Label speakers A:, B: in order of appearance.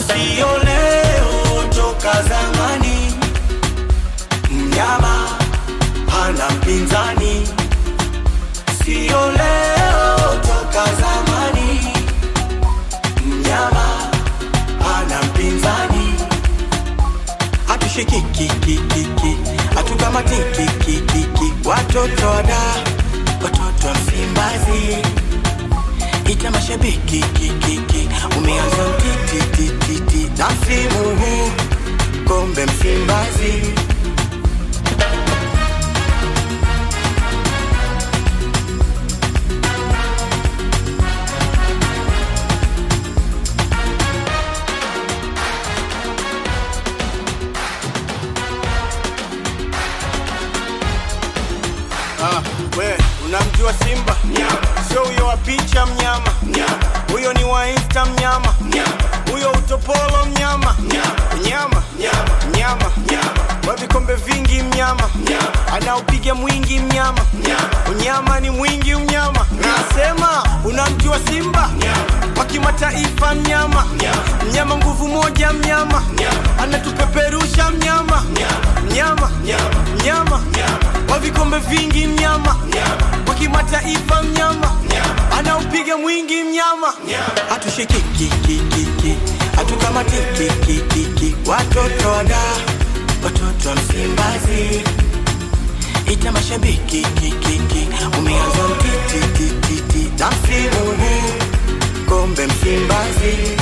A: sio leo, toka zamani. Mnyama hana mpinzani, sio leo, toka zamani. Mnyama hana mpinzani, hatushikikikikiki, hatukamatikikikiki, watoto wada, watoto wa Msimbazi ita mashabiki kikiki, umeanza mtitititi na msimu huu kombe Msimbazi.
B: Ah, we unamjua Simba? Sio huyo wa picha mnyama, huyo ni wa Insta mnyama, huyo utopolo mnyama, mnyama mnyama wa vikombe vingi mnyama, anaupiga mwingi mnyama, unyama ni mwingi mnyama. Nasema unamjua Simba wa kimataifa mnyama, mnyama nguvu moja mnyama, anatupeperusha mnyama, mnyama mnyama wa vikombe vingi mnyama, wa kimataifa mnyama, anaupiga mwingi mnyama.
A: hatushikikikikiki hatukamatikikikiki watoto wada watoto wa Msimbazi ita mashabiki kikiki umeanza mtitititi na msimu huu kombe Msimbazi